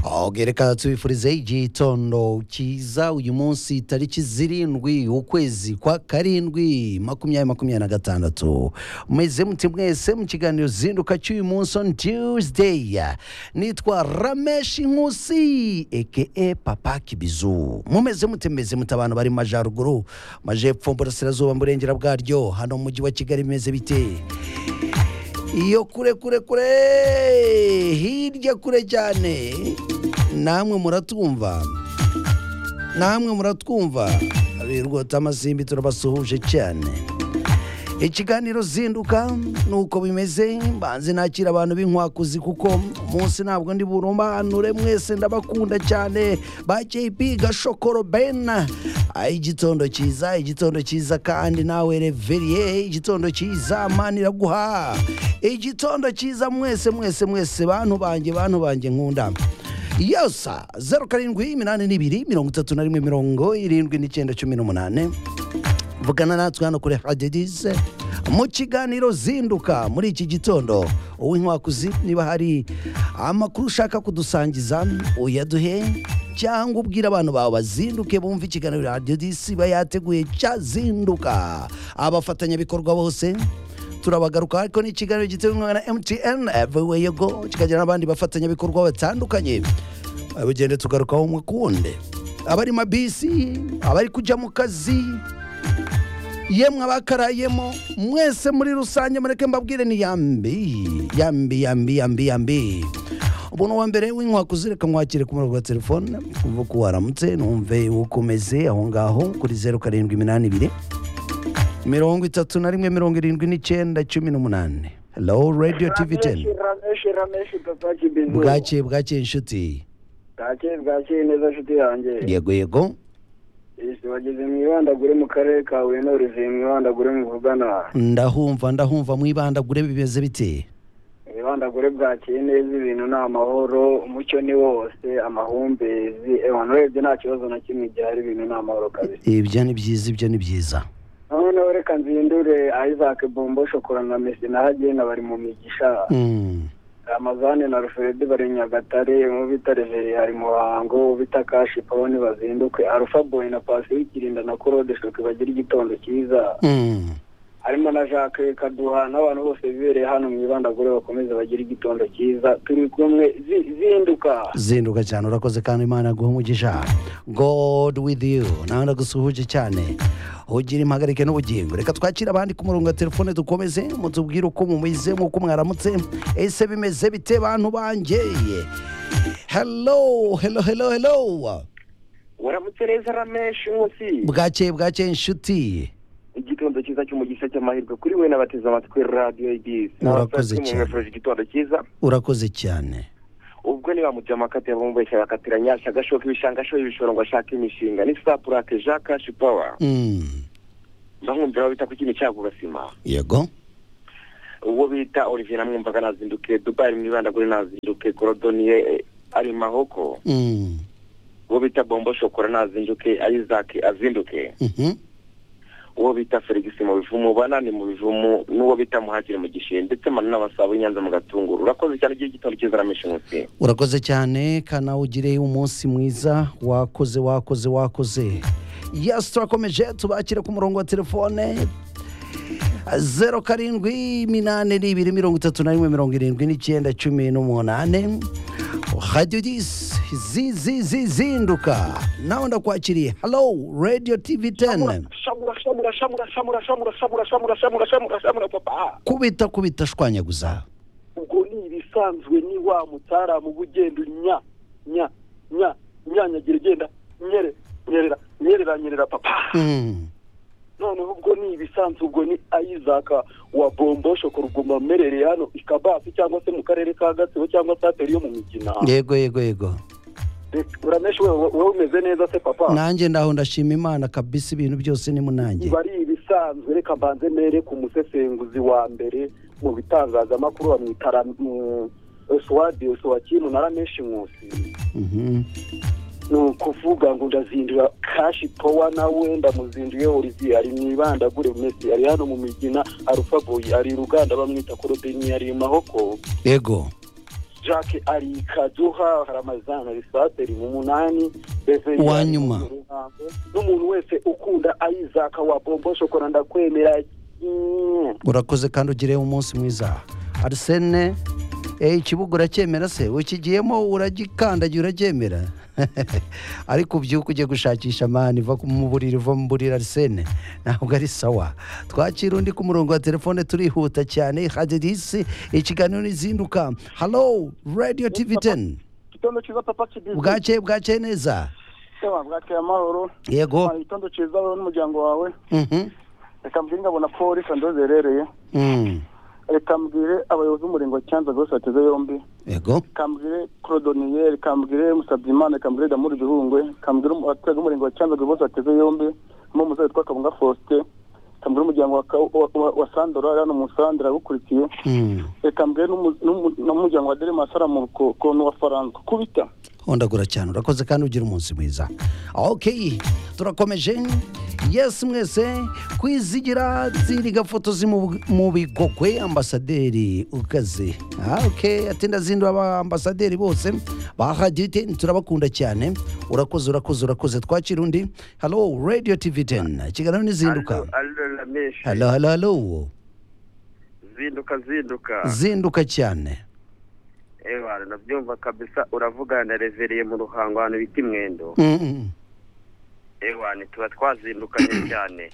ahubwo reka tubifurizeho igitondo cyiza uyu munsi tariki zirindwi ukwezi kwa karindwi makumyabiri makumyabiri na gatandatu meze muti mwese mu kiganiro zinduka cy'uyu munsi on tuesday nitwa rameshi nkusi eke papa kibizu mumeze mute meze mute abantu bari mu majyaruguru majepfo burasirazuba mu burengera bwaryo hano mu mujyi wa kigali bimeze bite iyo kure kure kure hirya kure cyane namwe muratwumva namwe muratwumva abirwota amasimbi turabasuhuje cyane ikiganiro zinduka ni uko bimeze mbanze nakira abantu b'inkwakuzi kuko umunsi ntabwo ndi burobanure mwese ndabakunda cyane ba jp gashokoro ben Ah, igitondo cyiza igitondo cyiza kandi nawe reveriye igitondo cyiza mani iraguha igitondo cyiza mwese mwese mwese bantu banjye bantu banjye nkunda yosa zeru karindwi iminani n'ibiri mirongo itatu na rimwe mirongo irindwi n'icyenda cumi n'umunani vugana natwe hano kuri hadedize mu kiganiro zinduka muri iki gitondo uw'inkwakuzi niba hari amakuru ushaka kudusangiza uyaduhe cyangwa ubwire abantu bawe bazinduke bumve ikiganiro hadedize iba yateguye cyazinduka abafatanyabikorwa bose turabagaruka ariko ni ikiganiro giteguwe na mtn everywhere you go kikagira n'abandi bafatanyabikorwa batandukanye bugende tugarukaho umwe ku wundi abari mabisi abari kujya mu kazi yemwe abakarayemo mwese muri rusange mureke mbabwire ni yambi yambi yambi yambi yambi ubu ni uwa mbere w'inkwakuzireka mwakire ku murongo wa telefone kuva ko waramutse numve uko umeze aho ngaho kuri zeru karindwi iminani ibiri mirongo itatu na rimwe mirongo irindwi n'icyenda cumi n'umunani hello radio tv 10 rameshi rameshi papa kibizu bwakeye bwakeye inshuti bwakeye bwakeye neza nshuti yanjye yego yego ese wageze mu ibandagure mu karere ka huye n'uruzi mu ibandagure muvugana ndahumva ndahumva mwibandagure bimeze bite mu ibandagure bwakeye neza ibintu ni amahoro umucyo ni wose amahumbezi ewa urebye nta kibazo na kimwe gihari ibintu ni amahoro kabisa ibyo ni byiza ibyo ni byiza noneho reka nzindure isaac bombo shokora na mesi na hagena bari mu migisha Mm. ramazane na ruferedi bari nyagatare mu bita reveri hari muhango mu bita kashi pawoni bazinduke arufa boyi na pasi w'ikirinda na korode shoke bagira igitondo cyiza Mm. harimo na jacques kaduha n'abantu bose bibereye hano mu ibandagure bakomeze bagire igitondo cyiza turi kumwe zi- zinduka zinduka cyane urakoze kandi imana yaguha umugisha god with you nawe ndagusuhuje cyane ugira impagarike n'ubugingo reka twakire abandi ku murongo wa telefone dukomeze mutubwire uko mumize nk'uko mwaramutse ese bimeze bite bantu bangeye hello hello hello hello waramutse neza rameshi nkusi bwakeye bwakeye inshuti igitondo cyiza cy'umugisha cy'amahirwe kuri we n'abateze amatwi radiyo ibisi Murakoze cyane. igitondo cyiza urakoze cyane ubwo niba mu byamakatira bumvesha bakatira nyashya gashoka ibishanga ashoye ibishoro ngo ashake imishinga ni sapurake jean kashi pawa Mm. ndamwumvira abo bita ku kintu cyabo basima yego uwo bita olivier namwumvaga nazinduke dubai mu ibanda kuri nazinduke korodoniye eh, ari mahoko Mm. uwo bita bombo shokora nazinduke isaac azinduke Mhm. uwo bita felix mu bivumu banani mu bivumu n'uwo bita muhakire mu gishe ndetse manu n'abasaba inyanza mu gatunguru urakoze cyane igihe gitondo cyiza ramisha umunsi urakoze cyane kana ugire umunsi mwiza wakoze wakoze wakoze yesi turakomeje tubakira ku murongo wa telefone zeru karindwi iminani n'ibiri mirongo itatu na rimwe mirongo irindwi n'icyenda cumi n'umunani radiyo disi zi zi zi zinduka nawe ndakwakiriye halo radiyo tivi teni shamura shamura shamura shamura shamura shamura shamura shamura shamura shamura papa kubita kubita shwanyaguza ubwo ni ibisanzwe ni wa mutaramu uba ugenda nya nya nya nyanyagira ugenda nyere nyerera nyerera nyerera papa Mm. noneho ubwo ni ibisanzwe ubwo ni ayizaka wa bombo shokora uguma amerereye hano i kabasi cyangwa se mu karere ka gatsibo cyangwa se atari yo mu migina yego yego yego Reka, urameshi wewe wewe umeze neza se papa nanjye ndaho ndashima imana kabisa ibintu byose ni munange ibi ari ibisanzwe reka mbanze mere ku musesenguzi wa mbere mu bitangazamakuru bamwitara suwadi suwakintu na rameshi nkusi Mhm. ni ukuvuga ngo ndazindura kashi powa nawe ndamuzinduye olivier ari mu ibandagure mesi ari hano mu migina arufaboyi ari i ruganda bamwita korodeni ari i mahoko yego jacques ari kaduha ramazana risateri mu munani Uwanyuma. n'umuntu wese ukunda ayizaka wa bombo shokora ndakwemera Mm. urakoze kandi ugire umunsi mwiza arisene ikibuga uracyemera se ukigiyemo uragikandagira uracyemera ariko ubyuka ujye gushakisha amani iva mu buriri iva mu buriri arisene ntabwo ari sawa twakira undi ku murongo wa telefone turihuta cyane hadirisi ikiganiro n'izinduka halo radiyo tivi teni igitondo cyiza papa kibizi bwakeye bwakeye neza Yewe, bwakeye amahoro yego Ah, igitondo cyiza wowe n'umuryango wawe Mhm. reka mbwire ngabona ko risando zerereye Mm. reka mbwire abayobozi b'umurenge wa cyanza rwose bateze yombi yego reka mbwire korodoniye reka mbwire musabyimana reka mbwire damuri igihungwe reka mbwire umu- abaturage b'umurenge wa cyanza bose bateze yombi harimo umusore witwa kabunga faustin reka mbwire umuryango wa Ka- wa- wa- wa sandora ari hano mu sandora awukurikiye Mm. reka mbwire n'umu- n'umu- n'umuryango wa derimasara mu ku- kuntu wa faransa kubita ndagura cyane urakoze kandi ugira umunsi mwiza ok turakomeje yesi mwese kwizigira ziri gafoto zi mu- mu bigogwe ambasaderi ukaze Ah, ok atinda zindi ambasaderi bose bahagite turabakunda cyane urakoze urakoze urakoze twakira undi halo radio tv 10 kiganiro n'izinduka Allo, allo, Ramesh. halo halo halo zinduka zinduka zinduka cyane ewa nabyumva kabisa uravugana na revereye mu ruhango ahantu bita imwendo Mm, mm. ewa tuba twazindukanye cyane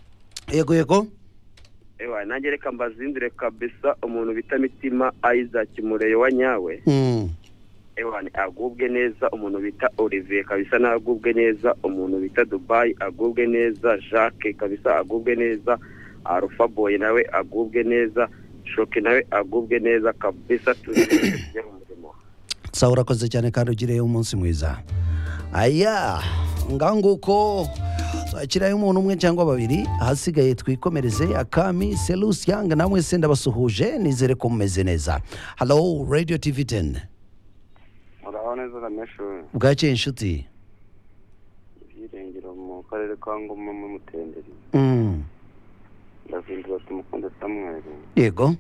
yego yego ewa nanjye reka mbazindure kabisa umuntu bita mitima isaac mureyo wa nyawe Mm. ewa agubwe neza umuntu bita olivier kabisa nawe agubwe neza umuntu bita dubai agubwe neza jacques kabisa agubwe neza arufa boy nawe agubwe neza shoke nawe agubwe neza kabisa tuzindukanye mu murimo sawa urakoze cyane kandi ugiriye umunsi mwiza aya nganguko twakirayo umuntu umwe cyangwa babiri ahasigaye twikomereze akami selusi yanga namwe se ndabasuhuje nizere ko mumeze neza halo radio tv 10 muraho neza rameshu bwakeye inshuti ibyiringiro mu karere ka ngoma mu mutenderi Mm, ndazindura tumukunde samweri yego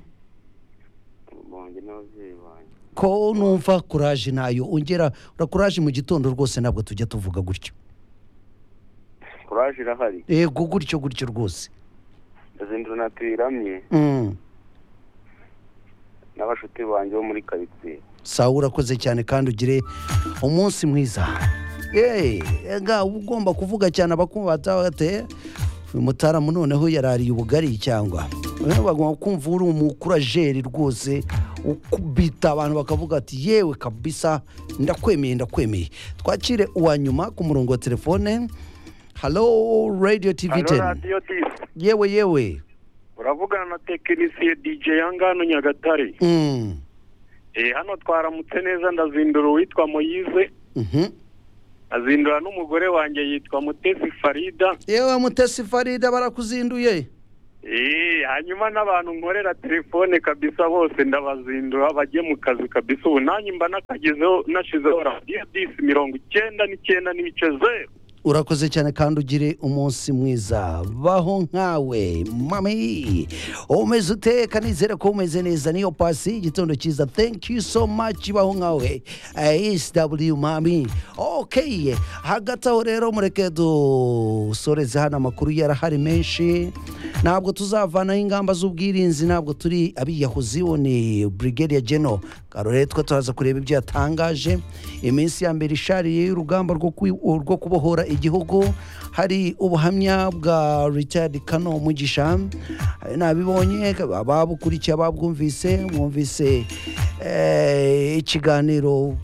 bonge n'ababyeyi banjye ko numva kuraje ntayo ongera urakuraje mu gitondo rwose ntabwo tujya tuvuga gutyo kuraje irahari yego gutyo gutyo rwose ndazindura na tuyiramye Mm. n'abashuti banjye bo muri karitsiye sawa urakoze cyane kandi ugire umunsi mwiza yeee ega uba ugomba kuvuga cyane abakumva batabateye uyu mutaramu noneho yarariye ubugari cyangwa noneho bagomba kumva uri umukurajeri rwose ukubita abantu bakavuga ati yewe kabisa ndakwemeye ndakwemeye twakire uwa nyuma ku murongo wa telefone halo radiyo tivi teni radiyo disi yewe yewe uravugana na tekinisiye dj yangano nyagatare Mm. Eh, hano twaramutse neza ndazindura uwitwa moyize Mhm. azindura n'umugore wanjye yitwa mutesi farida yewe mutesi farida barakuzinduye Eh, hanyuma n'abantu nkorera telefone kabisa bose ndabazindura bajye mu kazi kabisa ubu nanjye mba nakagezeho nashizeho radiyo disi mirongo icyenda n'icyenda n'ibice zeru urakoze cyane kandi ugire umunsi mwiza baho nkawe mami umeze uteka nizere ko umeze neza niyo pasi y'igitondo cyiza thank you so much baho nkawe sw mami ok hagati aho rero mureke dusoreze hano amakuru yarahari menshi ntabwo tuzavanaho ingamba z'ubwirinzi ntabwo turi abiyahuzi uwo ni brigadier general karore twe turaza kureba ibyo yatangaje iminsi ya mbere ishariye y'urugamba rwo kwi- rwo kubohora igihugu hari ubuhamya bwa richard kano mugisha hari n'abibonye ababukurikiye ababwumvise mwumvise eh, ikiganiro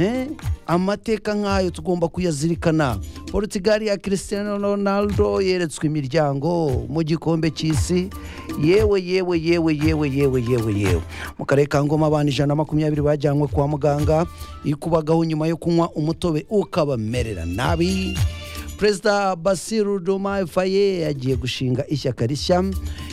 Eh, amateka nk'ayo tugomba kuyazirikana portugal ya cristiano ronaldo yeretswe imiryango mu gikombe cy'isi yewe yewe yewe yewe yewe yewe yewe mu karere ka ngoma abantu ijana na makumyabiri bajyanywe kwa muganga ikubagaho nyuma yo kunywa umutobe ukabamerera nabi perezida basiru doma faye agiye gushinga ishyaka rishya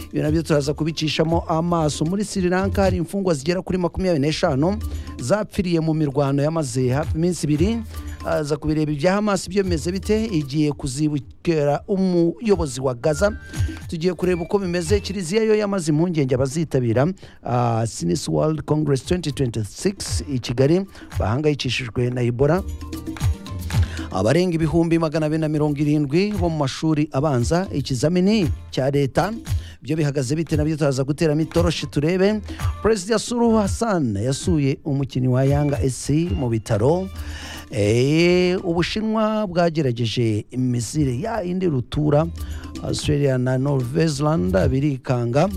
ibyo nabyo turaza kubicishamo amaso muri sri lanka hari imfungwa zigera kuri makumyabiri n'eshanu zapfiriye mu mirwano yamaze hafi iminsi ibiri aza kubireba ibya hamasi byo bimeze bite igiye kuzibukera umuyobozi wa gaza tugiye kureba uko bimeze kiliziya yo yamaze impungenge abazitabira ah, sinisi world congress 2026 i kigali bahangayikishijwe na ibora abarenga ibihumbi magana abiri na mirongo irindwi bo mu mashuri abanza ikizamini cya leta byo bihagaze bite nabyo turaza guteramo itoroshi turebe perezida suru hassan yasuye umukinnyi wa yanga esi mu bitaro Eh, ubushinwa bwagerageje imisire ya indi rutura australia na norvezland birikanga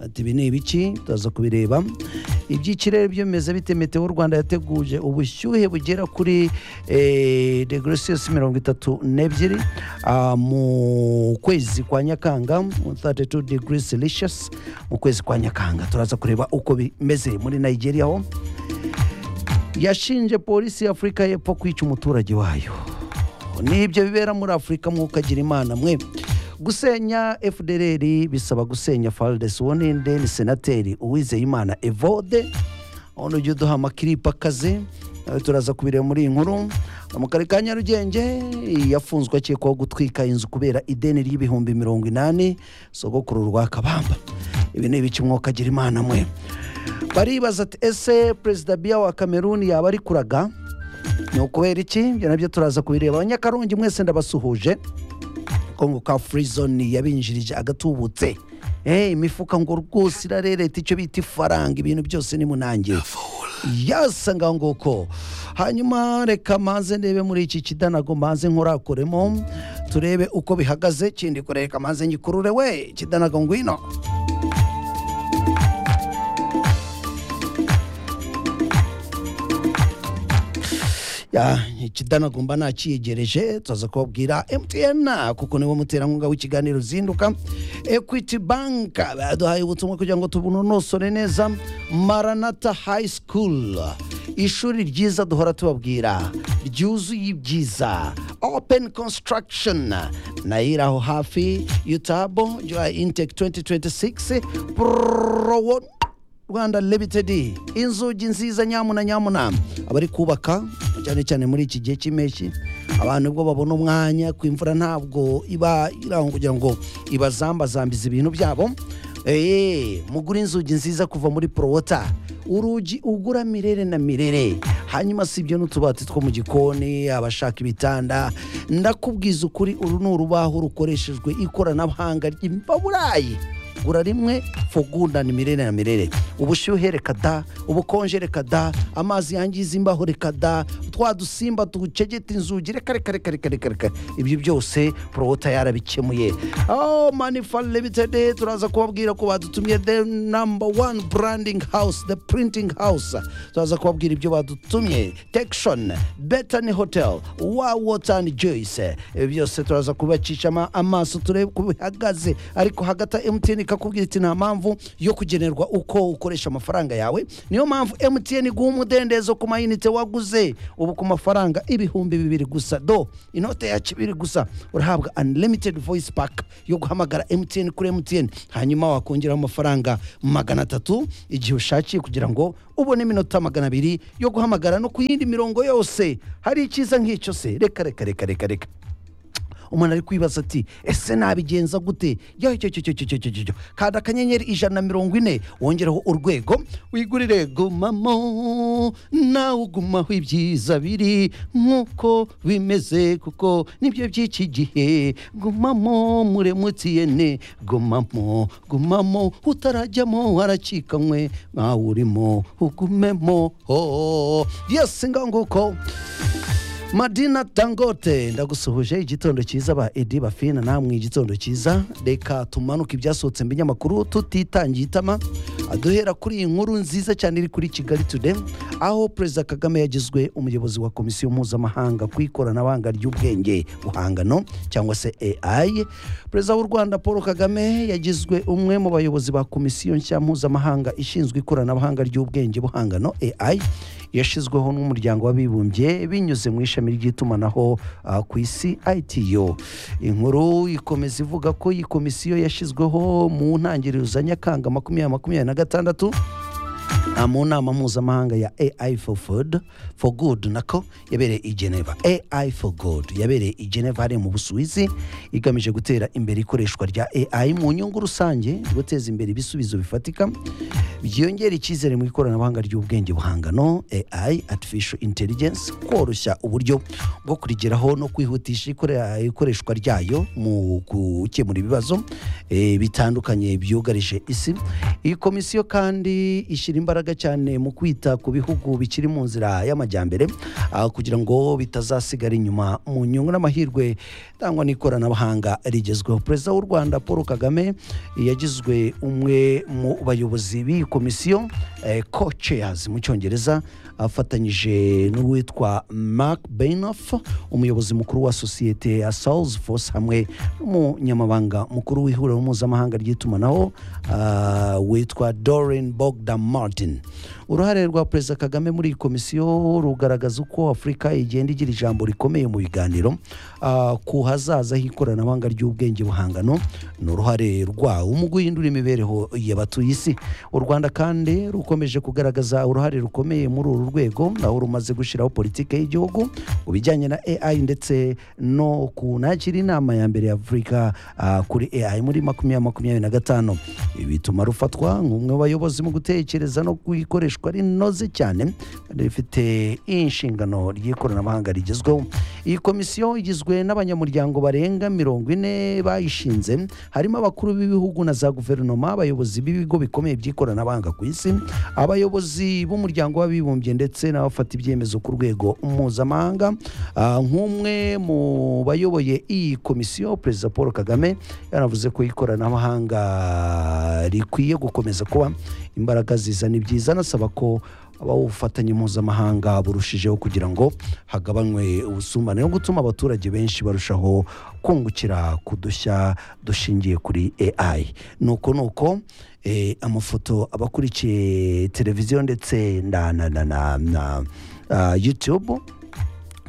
ati ibi ni ibiki turaza kubireba iby'ikirere byo bimeze bite meteo rwanda yateguje ubushyuhe bugera kuri eh, degree celsius mirongo itatu n'ebyiri ah, mu kwezi kwa nyakanga mu 32 degree celsius mu kwezi kwa nyakanga turaza kureba uko bimeze muri nigeria ho yashinje polisi ya afurika y'epfo kwica umuturage wayo nibyo bibera muri afurika mwukagira imana mwe gusenya fdr bisaba gusenya faldes woninde ni senateri uwizeyimana evode ubu ujya uduha amakiripe akaze nawe turaza kubireba muri iyi nkuru mu karere ka nyarugenge yafunzwe akekwaho gutwika inzu kubera ideni ry'ibihumbi mirongo inani sogokuru rwa kabamba ibi ni ibice mwukagira imana mwe baribaza ati ese perezida biya wa kameruni yaba ari kuraga ni ukubera iki ibyo nabyo turaza kubireba abanyakarongi mwese ndabasuhuje kongo ka furizoni yabinjirije agatubutse Eh, imifuka ngo rwose irarereta icyo bita ifaranga ibintu byose ni munange yasa ngaho nguko hanyuma reka manze ndebe muri iki kidanago manze nkurakuremo turebe uko bihagaze kindi kureka manze ngikurure we kidanago ngwino ya ikidanagomba nakiyegereje turaza kubabwira mtn kuko niwe muterankunga w'ikiganiro zinduka equity bank baduhaye ubutumwa kugira ngo tubunonosore neza maranata high school ishuri ryiza duhora tubabwira ryuzuye ibyiza open construction nayo aho hafi yutabo joy intec 2026 pro rwanda limited inzugi nziza nyamuna nyamuna abari kubaka cyane cyane muri iki gihe cy'impeshyi abantu ubwo babona umwanya ku imvura ntabwo iba irangwa kugira ngo ibazambazambize ibintu byabo Eh, mugura inzugi nziza kuva muri porowota urugi ugura mirere na mirere hanyuma si ibyo n'utubati two mu gikoni abashaka ibitanda ndakubwiza ukuri uru ni urubaho rukoreshejwe ikoranabuhanga ry'imbaburayi gura rimwe fugunda ni mirere na mirere ubushyuhe reka da ubukonje reka da amazi yangiza imbaho reka da twa dusimba ducegeta inzugi reka reka reka reka reka reka ibyo byose porowota yarabikemuye oh manifa limited turaza kubabwira ko badutumye the number one branding house the printing house turaza kubabwira ibyo badutumye tekishoni betani hotel wa wota and joyce ibi byose turaza kubacisha ama- amaso turebe uko bihagaze ariko hagati emutiyeni ikakubwira iti nta mpamvu yo kugenerwa uko ukoresha amafaranga yawe niyo mpamvu emutiyeni iguha umudendezo ku mayinite waguze ubu ku mafaranga ibihumbi bibiri gusa do inote ya kibiri gusa urahabwa unlimited voice pack yo guhamagara emutiyeni kuri emutiyeni hanyuma wakongeraho amafaranga magana atatu igihe ushakiye kugira ngo ubone iminota magana abiri yo guhamagara no ku yindi mirongo yose hari icyiza nk'icyo se reka reka reka reka reka umuntu ari kwibaza ati ese nabigenza gute yo cyo cyo cyo cyo cyo cyo cyo cyo kanda akanyenyeri ijana na mirongo ine wongeraho urwego wigurire gumamo nawe ugumaho ibyiza biri nk'uko bimeze kuko nibyo by'iki gihe gumamo muri emutiyene gumamo gumamo utarajyamo waracikanywe nkawe urimo ugumemo ho yesi ngaho nguko madina dangote ndagusuhuje igitondo cyiza ba edi bafina namwe igitondo cyiza reka tumanuke ibyasohotse mu binyamakuru tutitangiye itama duhera kuri iyi nkuru nziza cyane iri kuri kigali today aho perezida kagame yagizwe umuyobozi wa komisiyo mpuzamahanga ku ikoranabuhanga ry'ubwenge buhangano cyangwa se ai perezida w'u rwanda paul kagame yagizwe umwe mu bayobozi ba komisiyo nshya mpuzamahanga ishinzwe ikoranabuhanga ry'ubwenge buhangano ai yashyizweho n'umuryango w'abibumbye binyuze mu ishami ry'itumanaho ah, ku isi ITU inkuru ikomeza ivuga ko iyi komisiyo yashyizweho mu ntangiriro za nyakanga makumyabiri makumyabiri na gatandatu Ah, mu nama mpuzamahanga ya ai for food for good nako yabereye i geneva ai for good yabereye i geneva hariya mu busuwizi igamije gutera imbere ikoreshwa rya ai mu nyungu rusange guteza imbere ibisubizo bifatika byongera icyizere mu ikoranabuhanga ry'ubwenge buhangano ai artificial intelligence koroshya uburyo bwo kurigeraho no kwihutisha ikore- ikoreshwa ryayo mu gukemura ibibazo eh, bitandukanye byugarije isi iyi komisiyo kandi ishyira imbaraga cyane mu kwita ku bihugu bikiri mu nzira y'amajyambere ah, kugira ngo bitazasigara inyuma mu nyungu n'amahirwe atangwa n'ikoranabuhanga rigezweho perezida w'u rwanda paul kagame yagizwe umwe mu bayobozi b'iyi komisiyo co chairs mu cyongereza afatanyije n'uwitwa mark bainoff umuyobozi mukuru wa sosiyete ya souls force hamwe n'umunyamabanga mukuru w'ihuriro mpuzamahanga ry'itumanaho ah, witwa dorin bogdan martin uruhare rwa perezida kagame muri iyi komisiyo rugaragaza uko afurika igenda igira ijambo rikomeye mu biganiro ah, ku hazaza h'ikoranabuhanga ry'ubwenge buhangano ni uruhare rwawo mu guhindura imibereho y'abatuye isi u rwanda kandi rukomeje kugaragaza uruhare rukomeye muri uru rwego aho rumaze gushyiraho politiki y'igihugu mu bijyanye na ai ndetse no kunakira inama ya mbere ya afurika ah, kuri ai muri makumyabiri makumyabiri na gatanu ibi bituma rufatwa nk'umwe mu bayobozi mu gutekereza no gukoreshwa rinoze cyane kandi rifite inshingano ry'ikoranabuhanga rigezweho iyi komisiyo igizwe n'abanyamuryango barenga mirongo ine bayishinze harimo abakuru b'ibihugu na za guverinoma abayobozi b'ibigo bikomeye by'ikoranabuhanga ku isi abayobozi b'umuryango w'abibumbye ndetse n'abafata ibyemezo ku rwego mpuzamahanga Ah, nk'umwe mu bayoboye iyi komisiyo perezida paul kagame yanavuze ko ikoranabuhanga rikwiye gukomeza kuba imbaraga zizana ibyiza anasaba ko habaho ubufatanye mpuzamahanga burushijeho kugira ngo hagabanywe ubusumbane no gutuma abaturage benshi barushaho kungukira ku dushya dushingiye kuri ai nuko nuko eh, amafoto abakurikiye televiziyo ndetse na na na na, na ah, youtube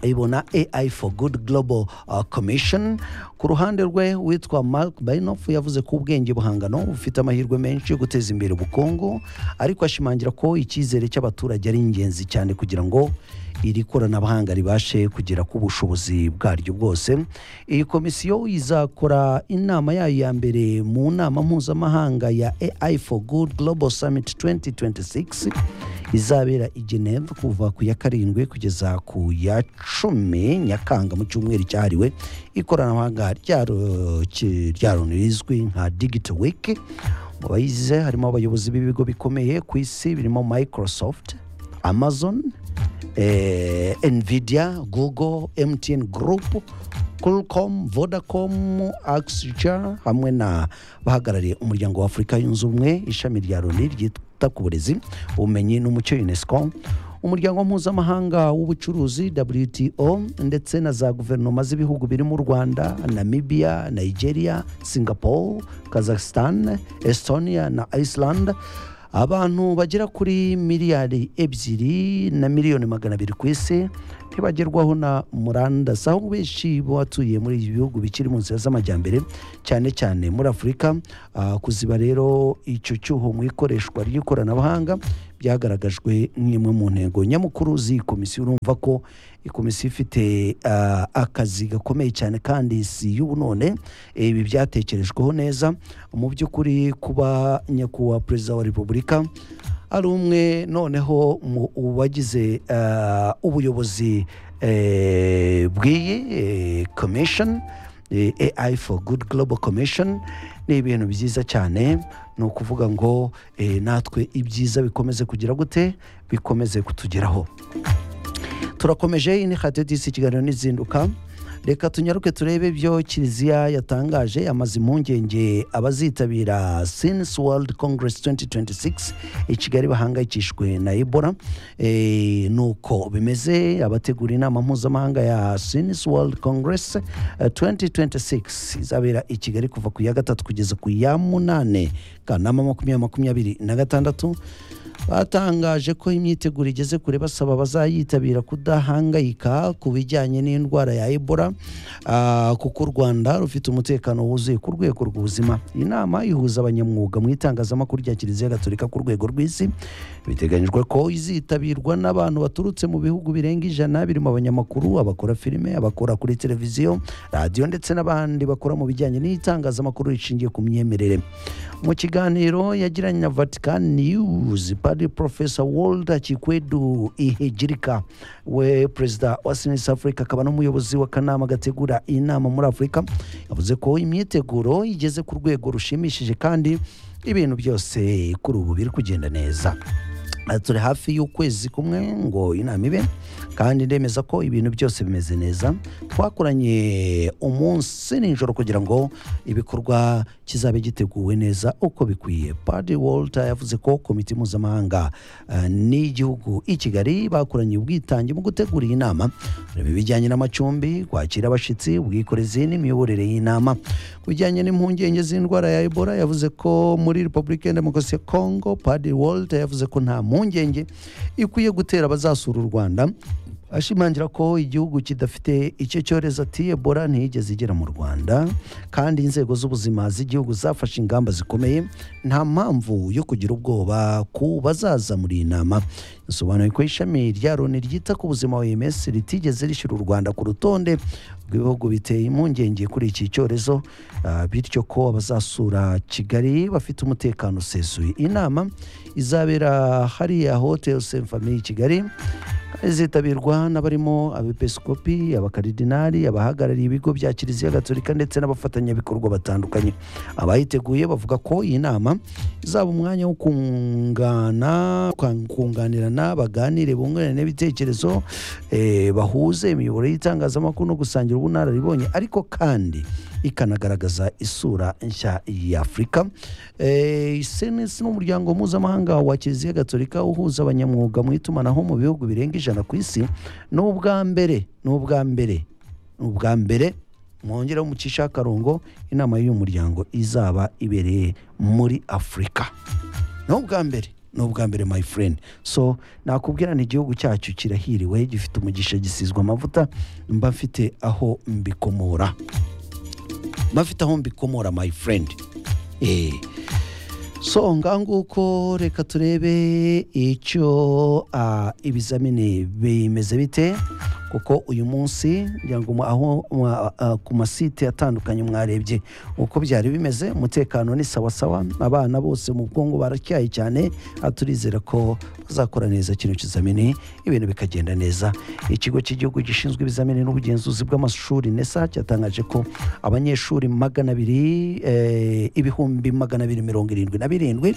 ibona AI for Good Global uh, Commission ku ruhande rwe witwa Mark Bainoff yavuze ko ubwenge buhangano bufite amahirwe menshi yo guteza imbere ubukungu ariko ashimangira ko icyizere cy'abaturage ari ingenzi cyane kugira ngo iri koranabuhanga ribashe kugera ku bushobozi bwaryo bwose iyi komisiyo izakora inama yayo ya mbere mu nama mpuzamahanga ya AI for Good Global Summit 2026 izabera i geneve kuva ku ya karindwi kugeza ku ya cumi nyakanga mu cyumweru cyahariwe ikoranabuhanga ryaro- ki- ryaroni rizwi nka digito wiki mu bayize harimo abayobozi b'ibigo bikomeye ku isi birimo microsoft amazon eh, nvidia google mtn group Qualcomm, Vodacom, Accenture hamwe na bahagarariye umuryango wa Afurika yunze ubumwe ishami rya Loni ryita ku burezi ubumenyi n'umuco UNESCO umuryango mpuzamahanga w'ubucuruzi WTO ndetse na za guverinoma z'ibihugu birimo u Rwanda, Namibia, Nigeria, Singapore, Kazakhstan, Estonia na Iceland abantu bagera kuri miliyari ebyiri na miliyoni magana abiri ku isi ntibagerwaho na murandasi aho benshi batuye muri ibi bihugu bikiri mu nzira z'amajyambere cyane cyane muri afurika Ah, kuziba rero icyo cyuho mu ikoreshwa ry'ikoranabuhanga byagaragajwe nk'imwe mu ntego nyamukuru z'iyi komisiyo urumva ko iyi komisiyo ifite ah, akazi gakomeye cyane kandi si y'ubu none ibi byatekerejweho neza mu by'ukuri kuba nyakubahwa perezida wa repubulika ari umwe noneho mu bagize eh, ubuyobozi eh, bw'iyi eh, commission eh, AI for Good Global Commission ni ibintu byiza cyane ni ukuvuga ngo eh, natwe ibyiza bikomeze kugira gute bikomeze kutugeraho turakomeje iyi ni radiyo disi ikiganiro n'izinduka reka tunyaruke turebe ibyo kiliziya yatangaje amaze impungenge abazitabira since world congress 2026 i kigali bahangayikishijwe na ebola e, nuko bimeze abategura inama mpuzamahanga ya since world congress eh, 2026 izabera i kigali kuva ku ya gatatu kugeza ku ya munane kanama makumyabiri makumyabiri na gatandatu batangaje ko imyiteguro igeze kure basaba abazayitabira kudahangayika ku bijyanye n'indwara ya ebola ah, kuko u rwanda rufite umutekano wuzuye ku rwego rw'ubuzima iyi nama ihuza abanyamwuga mu itangazamakuru rya kiliziya gatolika ku rwego rw'isi biteganyijwe ko izitabirwa n'abantu baturutse mu bihugu birenga ijana birimo abanyamakuru abakora filime abakora kuri televiziyo radiyo ndetse n'abandi bakora mu bijyanye n'itangazamakuru rishingiye ku myemerere mu kiganiro yagiranye na vatican news padi profesa wolda kikwedu ihegirika we perezida wa sinisi afurika akaba n'umuyobozi w'akanama gategura inama muri afurika yavuze ko imyiteguro igeze ku rwego rushimishije kandi ibintu byose kuri ubu biri kugenda neza Ah, turi hafi y'ukwezi kumwe ngo inama ibe kandi ndemeza ko ibintu byose bimeze neza twakoranye umunsi nijoro kugira ngo ibikorwa kizabe giteguwe neza uko bikwiye padi walter yavuze ko komite mpuzamahanga ah, n'igihugu i kigali bakoranye ubwitange mu gutegura iyi nama kureba ibijyanye n'amacumbi kwakira abashyitsi ubwikorezi n'imiyoborere y'inama ku bijyanye n'impungenge z'indwara ya ebola yavuze ko muri repubulika ya demokarasi ya kongo padi walter yavuze ko nta mpungenge ikwiye gutera abazasura u rwanda ashimangira ko igihugu kidafite icyo cyorezo ati ebola ntiyigeze igera mu rwanda kandi inzego z'ubuzima z'igihugu zafashe ingamba zikomeye nta mpamvu yo kugira ubwoba ku bazaza muri iyi nama yasobanuye ko ishami rya loni ryita ku buzima oms ritigeze rishyira u rwanda ku rutonde rw'ibihugu biteye impungenge kuri iki cyorezo ah, bityo ko abazasura kigali bafite umutekano usesuye inama izabera hariya hotel saint famille i kigali zitabirwa n'abarimo abepiskopi abakaridinari abahagarariye ibigo bya kiliziya gatolika ndetse n'abafatanyabikorwa batandukanye abayiteguye bavuga ko iyi nama izaba umwanya wo kungana kwa- kunganirana baganire bungurane ibitekerezo eh, bahuze imiyoboro y'itangazamakuru no gusangira ubunararibonye ariko kandi ikanagaragaza isura nshya y'afurika Eh, senesi ni umuryango mpuzamahanga wa kiliziya gatolika uhuza abanyamwuga mu itumanaho mu bihugu birenga ijana ku isi ni ubwa mbere ni ubwa mbere ni ubwa mbere mwongera mucisha akarongo inama y'uyu muryango izaba ibereye muri afurika ni ubwa mbere ni ubwa mbere my friend so nakubwira ni igihugu cyacu kirahiriwe gifite umugisha gisizwe amavuta mba mfite aho mbikomora mba mfite aho mbikomora my friend eh. so nganguko reka turebe icyo ah, ibizamini bimeze bite kuko uyu munsi ngira ngo mu- aho mwa- ah, ku masite atandukanye mwarebye uko byari bimeze umutekano ni sawasawa abana bose mu bwonko baratyaye cyane ah, turizera ko bazakora neza kino kizamini ibintu bikagenda neza ikigo cy'igihugu gishinzwe ibizamini n'ubugenzuzi bw'amashuri nesa cyatangaje ko abanyeshuri magana abiri eh, ibihumbi magana abiri mirongo irindwi na birindwi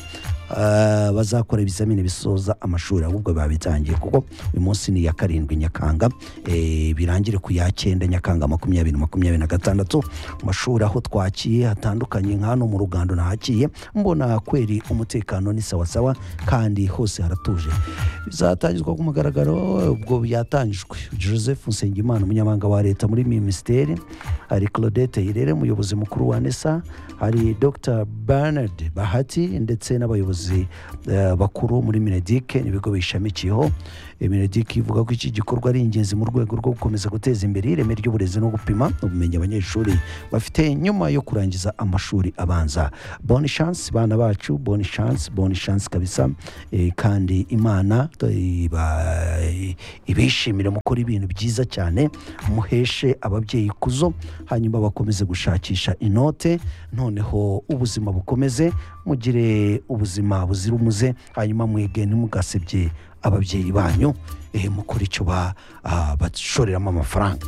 ah, bazakora ibizamini bisoza amashuri ahubwo babitangiye kuko uyu munsi ni iya karindwi nyakanga eh, birangire ku ya cyenda nyakanga makumyabiri makumyabiri na gatandatu mu mashuri aho twakiye hatandukanye nka hano mu rugando nahakiye mbona kweri umutekano ni sawasawa kandi hose haratuje bizatangizwa ku mugaragaro ubwo byatangijwe joseph nsengimana umunyamabanga wa leta muri minisiteri hari claudette irere umuyobozi mukuru wa nesa hari dr bernard bahati ndetse n'abayobozi eh, bakuru muri minedik n'ibigo bishamikiyeho minedik ivuga ko iki gikorwa ari ingenzi mu rwego rwo gukomeza guteza imbere ireme ry'uburezi no gupima ubumenyi abanyeshuri bafite nyuma yo kurangiza amashuri abanza bonne chance bana bacu bonne chance bonne chance kabisa eh, kandi imana iba- ibishimire mukora ibintu byiza cyane muheshe ababyeyi ikuzo hanyuma bakomeze gushakisha inote noneho ubuzima bukomeze mugire ubuzima buzira umuze hanyuma mwige ntimugasebye ababyeyi banyu eh, mukora icyo ba- ah, bashoreramo amafaranga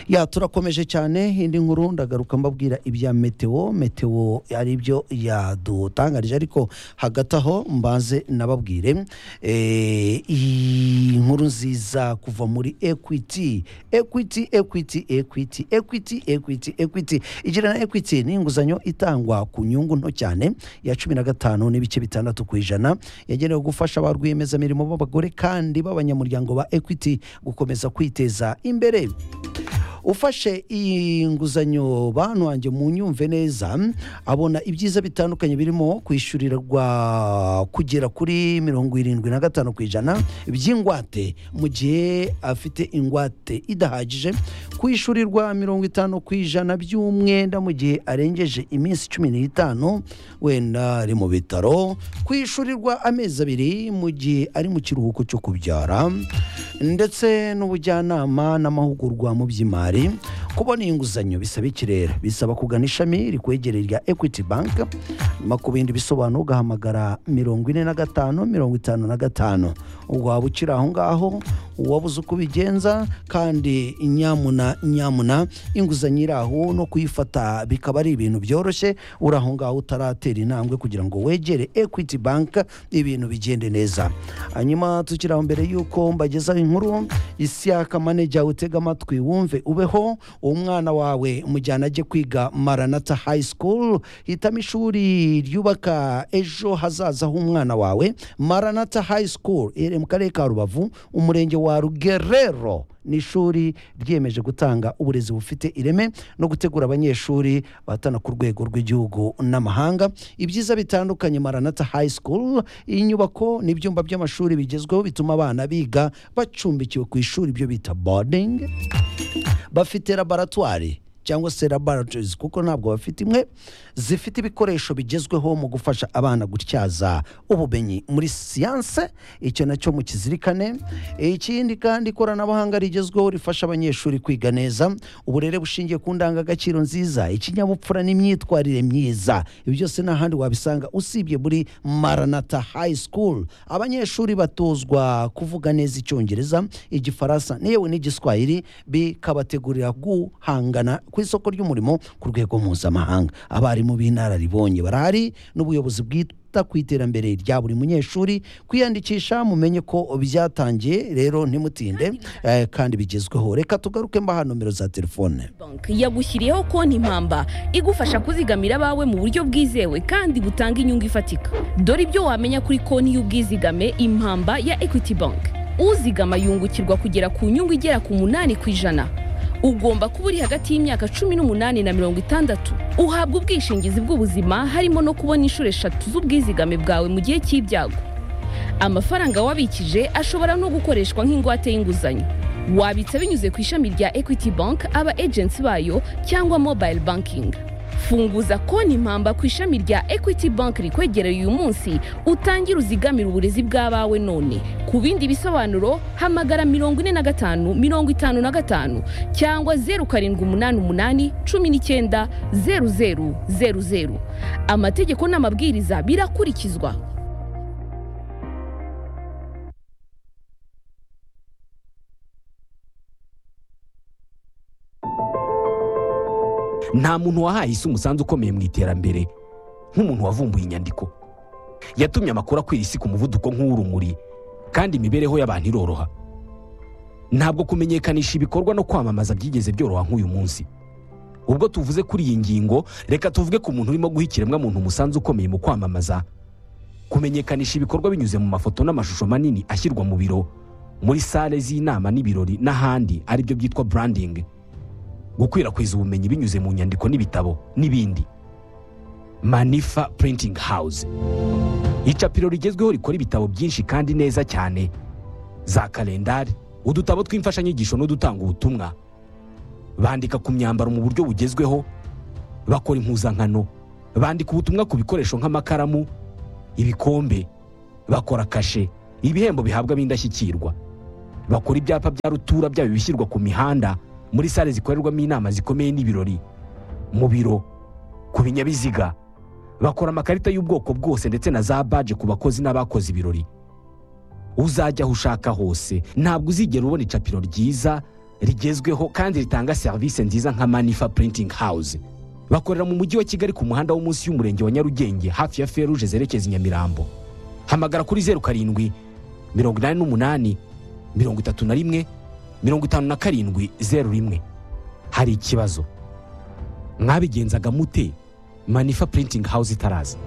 ya turakomeje cyane indi nkuru ndagaruka mbabwira ibya meteo meteo ari byo yadutangarije ariko hagati aho mbanze nababwire eh, iyi nkuru nziza kuva muri equity equity equity equity equity equity equity igira na equity ni inguzanyo itangwa ku nyungu nto cyane ya cumi na gatanu n'ibice bitandatu ku ijana yagenewe gufasha ba rwiyemezamirimo b'abagore kandi b'abanyamuryango ba equity gukomeza kwiteza imbere ufashe iyi nguzanyo bantu wanjye mu nyumve neza abona ibyiza bitandukanye birimo kwishyurirwa kugera kuri mirongo irindwi na gatanu ku ijana by'ingwate mu gihe afite ingwate idahagije kwishyurirwa mirongo itanu ku ijana by'umwenda mu gihe arengeje iminsi cumi n'itanu wenda ari mu bitaro kwishyurirwa amezi abiri mu gihe ari mu kiruhuko cyo kubyara ndetse n'ubujyanama n'amahugurwa mu by'imari kubona inguzanyo bisaba ikirere bisaba kugana ishami rikwegereye rya ekwiti banki nyuma ku bindi bisobanuro ugahamagara mirongo ine na gatanu mirongo itanu na gatanu ubwo waba ukiri aho ngaho uwabuze uko ubigenza kandi nyamuna nyamuna inguzanyo iri aho no kuyifata bikaba ari ibintu byoroshye uri aho ngaho utaratera intambwe kugira ngo wegere ekwiti banki ibintu bigende neza hanyuma tukiri aho mbere y'uko mbagezaho inkuru isiyaka maneja utega amatwi wumve ubeho uwo mwana wawe mujyana ajye kwiga maranata hayi sikuru hitamo ishuri ryubaka ejo hazaza h'umwana wawe maranata hayi sikuru iherereye mu karere ka rubavu umurenge wa rugerero ni ishuri ryiyemeje gutanga uburezi bufite ireme no gutegura abanyeshuri bahatana ku rwego rw'igihugu n'amahanga ibyiza bitandukanye maranata hayi sikuru iyi nyubako ni ibyumba by'amashuri bigezweho bituma abana biga bacumbikiwe ku ishuri ibyo bita bodingi bafite laboratwari cyangwa se laboratories kuko ntabwo bafite imwe zifite ibikoresho bigezweho mu gufasha abana gutyaza ubumenyi muri siyanse icyo nacyo mukizirikane ikindi kandi ikoranabuhanga rigezweho rifasha abanyeshuri kwiga neza uburere bushingiye ku ndangagaciro nziza ikinyabupfura n'imyitwarire myiza ibi byose nta handi wabisanga usibye muri maranata hayi sikuru abanyeshuri batozwa kuvuga neza icyongereza igifaransa yewe n'igiswahili bikabategurira guhangana ku isoko ry'umurimo ku rwego mpuzamahanga abarimu b'inararibonye barahari n'ubuyobozi bwite kwita ku iterambere rya buri munyeshuri kwiyandikisha mumenye ko byatangiye rero ntimutinde eh, kandi bigezweho reka tugaruke mbaha nomero za telefone banki yagushyiriyeho konti impamba igufasha kuzigamira abawe mu buryo bwizewe kandi butanga inyungu ifatika dore ibyo wamenya kuri konti y'ubwizigame impamba ya equity bank uzigama yungukirwa kugera ku nyungu igera ku munani ku ijana ugomba kuba uri hagati y'imyaka cumi n'umunani na mirongo itandatu uhabwa ubwishingizi bw'ubuzima harimo no kubona inshuro eshatu z'ubwizigame bwawe mu gihe cy'ibyago amafaranga wabikije ashobora no gukoreshwa nk'ingwate y'inguzanyo wabitsa binyuze ku ishami rya equity bank aba agency bayo cyangwa mobile banking funguza konti impamba ku ishami rya equity bank rikwegereye uyu munsi utangire uzigamire uburezi bw'abawe none ku bindi bisobanuro hamagara mirongo ine na gatanu mirongo itanu na gatanu cyangwa zeru karindwi umunani umunani cumi n'icyenda zeru zeru zeru zeru amategeko n'amabwiriza birakurikizwa nta muntu wahaye isi umusanzu ukomeye mu iterambere nk'umuntu wavumbuye inyandiko yatumye amakuru akwira isi ku muvuduko nk'uw'urumuri kandi imibereho y'abantu iroroha ntabwo kumenyekanisha ibikorwa no kwamamaza byigeze byoroha nk'uyu munsi ubwo tuvuze kuri iyi ngingo reka tuvuge ku muntu urimo guha ikiremwamuntu umusanzu ukomeye mu kwamamaza kumenyekanisha ibikorwa binyuze mu mafoto n'amashusho manini ashyirwa mu biro muri sale z'inama n'ibirori n'ahandi aribyo byitwa burandingi gukwirakwiza ubumenyi binyuze mu nyandiko n'ibitabo n'ibindi manifa printing house icapiro rigezweho rikora ibitabo byinshi kandi neza cyane za kalendari udutabo tw'imfashanyigisho n'udutanga ubutumwa bandika ku myambaro mu buryo bugezweho bakora impuzankano bandika ubutumwa ku bikoresho nk'amakaramu ibikombe bakora kashe ibihembo bihabwa b'indashyikirwa bakora ibyapa bya rutura byabo bishyirwa ku mihanda muri sale zikorerwamo inama zikomeye n'ibirori mu biro ku binyabiziga bakora amakarita y'ubwoko bwose ndetse na za baje ku bakozi n'abakoze ibirori uzajya aho ushaka hose ntabwo uzigera ubona icapiro ryiza rigezweho kandi ritanga serivisi nziza nka manifa printing house bakorera mu mujyi wa kigali ku muhanda wo munsi y'umurenge wa nyarugenge hafi ya feruje zerekeza i nyamirambo hamagara kuri zeru karindwi mirongo inani n'umunani mirongo itatu na rimwe mirongo itanu na karindwi zeru rimwe hari ikibazo mwabigenzaga mute manifa printing house itaraza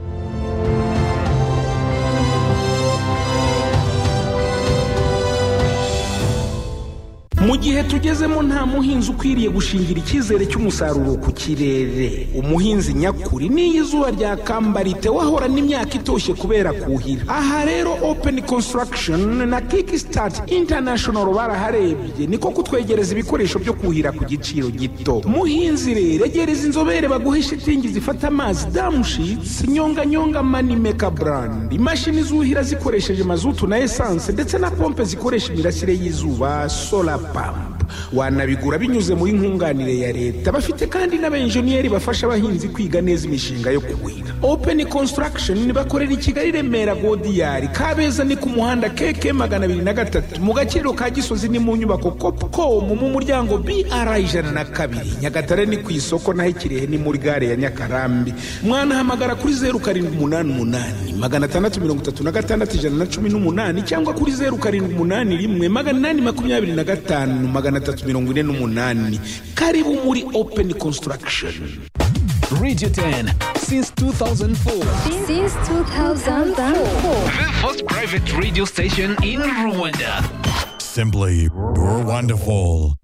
mu gihe tugezemo nta muhinzi ukwiriye gushingira icyizere cy'umusaruro ku kirere umuhinzi nyakuri n'iyo izuba ryakamba wahorana imyaka itoshye kubera kuhira aha rero open construction na kickstart international baraharebye niko kutwegereza ibikoresho byo kuhira ku giciro gito muhinzi rero egereza inzobere baguhe shitingi zifata amazi damushitsi nyonganyonga manimeka brand imashini zuhira zikoresheje mazutu na esanse ndetse na pompe zikoresha imirasire y'izuba solar pump wanabigura binyuze muri nkunganire ya leta bafite kandi n'abenjeniyeri bafasha abahinzi kwiga neza imishinga yo kuhira open construction bakorera i kigali remera godiyari kabeza ni ku muhanda keke magana abiri na gatatu mu gaciro ka gisozi ni mu nyubako copcom mu muryango br ijana na kabiri nyagatare ni ku isoko naho ikirehe ni muri gare ya nyakarambi mwanahamagara kuri zeru karindwi umunani umunani magana atandatu mirongo itatu na gatandatu ijana na cumi n'umunani cyangwa kuri zeru karindwi umunani rimwe magana inani makumyabiri na gatanu magana atatu mirongo ine n'umunani karibu muri open construction Radio 10 since 2004. Since 2004. The first private radio station in Rwanda. Simply, you're wonderful.